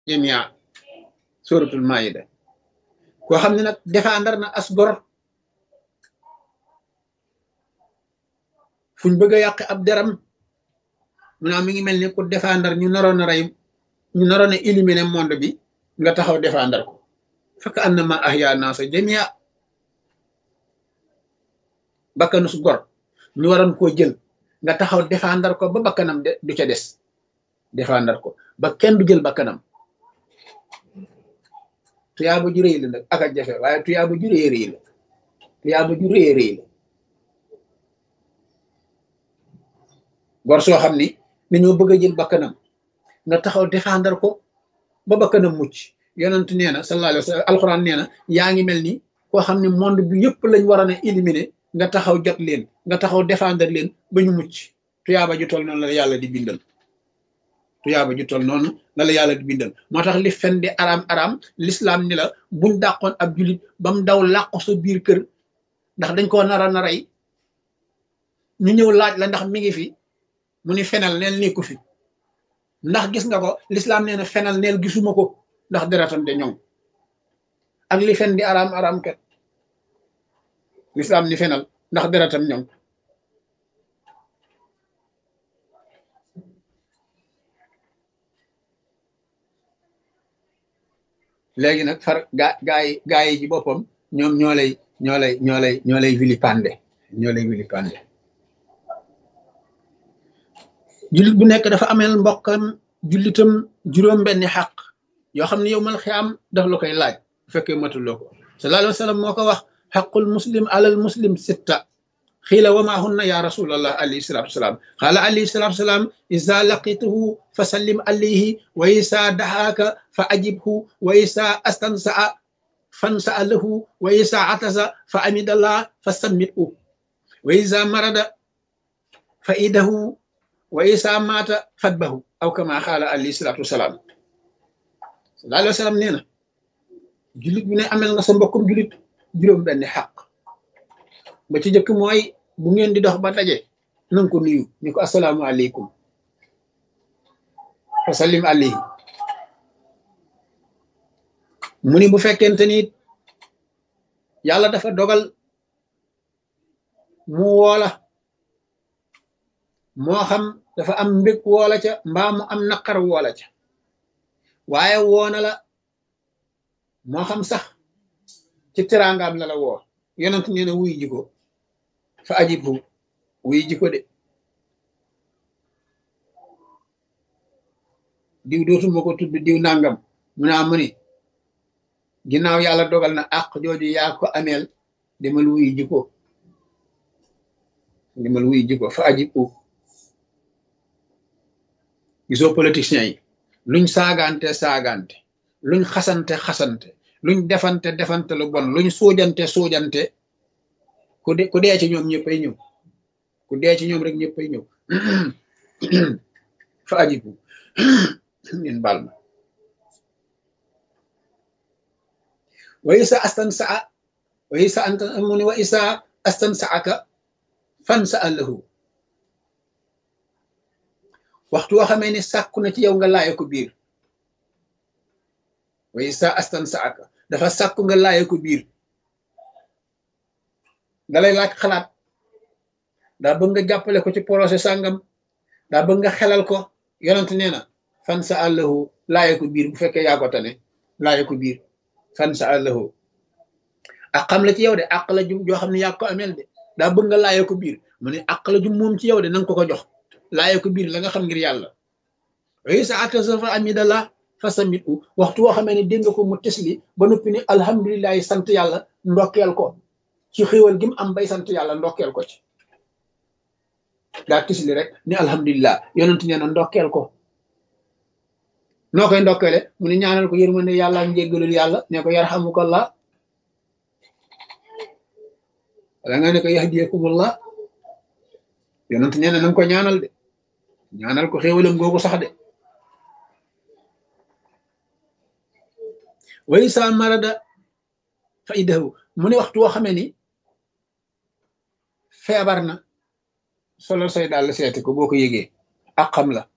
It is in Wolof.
jamia suratul maida koo xam ne nag défendre na as gor fuñ bëgg a yàq ab deram mu naa mi ngi mel ni ku défendre ñu naroon a rey ñu naroon a éliminer monde bi nga taxaw défendre ko fekk annama ahya naasa jamia bakkanu su gor ñu waroon koo jël nga taxaw défendre ko ba bakkanam de du ca des défendre ko ba kenn du jël bakkanam tuyaaba ju rëy la nag ak a jafe waaye tuyaaba ju rëy rëy la tuyaaba ju rëy rëy la gor soo xam ni dañoo bëgg a jël bakkanam nga taxaw défendre ko ba bakkanam mucc yonent nee na sallallahu alayhi wa sallam alxuraan nee na yaa ngi mel ni koo xam ne monde bi yëpp lañ waroon a éliminer nga taxaw jot leen nga taxaw défendre leen ba ñu mucc tuyaaba ju toll noonu la yàlla di bindal tuyaaba ju toll noonu la la yàlla di bindal moo tax li fen di araam araam l'islam ni la buñ dàqoon ab julit ba mu daw làqu sa biir kër ndax dañ koo nara na rey ñu ñëw laaj la ndax mi ngi fi mu ni fenal neel nekku fi ndax gis nga ko l'islam nee na fenal neel gisuma ko ndax deretam de ñoŋ ak li fen di araam araam kat l'islam ni fenal ndax deretam ñoŋ léegi nag far gaa gaa yi gaa yi ci boppam ñoom ñoo lay ñoo lay ñoo lay ñoo lay vilipande ñoo lay vilipande jullit bu nekk dafa ameel mbokkam jullitam juróom benni xaq yoo xam ne yow mal xiyaam daf la koy laaj bu fekkee matuloo ko sallallahu alayhi wa sallam moo ko wax xaqul muslim alal muslim sitta xiila wa maa hunna ya rasulallah alayhi salatu wasalaam qaala alayhi salatu wasalaam isa laqituhu fa sallim alayhi wa isa dahaaka fa ajibhu wa isa astansaa fansaa lahu wa isa atasa fa amidallah fa sammithu wa isa marada fa idahu wa isa maata fatbahu aw kama qaala alayhi salatu wasalaam sallallahu alayhi wa sallam nee na jullit bu ne amel nga sa mbokkum jullit juróom benn xaq ba ci jëkk mooy bu ngeen di dox ba daje nanga ko nuyu ni ko asalaamu aleykum fa sallim alayhi mu ni bu fekkente ni yàlla dafa dogal mu woola moo xam dafa am mbég woola ca mbaa mu am naqar woola ca waaye woona la moo xam sax ci teraangaam la la woo yonent nee na wuy jiko fa ajibhu wuy jiko de diw dootuma ko tudd diw nangam mu naa mu ni ginnaaw yàlla dogal na àq jooju yaa ko ameel demal wuy jiko demal wuy jiko fa ajibhu gisoo politiciens yi luñ saagante saagante luñ xasante xasante luñ defante defante lu bon luñ suujante suujante ku de ku dee ci ñoom ñëppay ñëw ku dee ci ñoom rek ñëppay ñëw fa ajibu ngeen baal ma wa isa astan saa wa isa anta mu ni wa isa astan saaka fan sa allahu waxtu woo xamee ni sàkku na ci yow nga laaye ko biir wa isa astan saaka dafa sàkku nga laaye ko biir dalay laaj xalaat daa bëgg nga jàppale ko ci projet sàngam daa bëgg nga xelal ko yonent nee na fan sa àllahu laaye ko biir bu fekkee yaa ko tane laaye ko biir fan sa àllahu ak xam la ci yow de àq la jum joo xam ne yaa ko ameel de daa bëgg nga laaye ko biir mu ne àq la jum moom ci yow de nanga ko ko jox laaye ko biir la nga xam ngir yàlla wa sa atasafa amidallah fa samit u waxtu woo xamee ne dégg nga ko mu tesli ba noppi ni alhamdulilahi sant yàlla ndokkeel ko ci xéwal gi mu am bay sant yàlla ndokkeel ko ci daa tisli rek ni alhamdulilah yonent nee na ndokkeel ko noo koy ndokkeele mu ne ñaanal ko yërmande yàlla ak njéggalul yàlla ne ko yarhamukallah wala nga ne ko yahdiyakumullah yonent nee na nanga ko ñaanal de ñaanal ko xéwalam googu sax de way sa marada fa idahu mu ne waxtu woo xamee ni feebar na solo say daal seeti ko boo ko yëgee ak xam la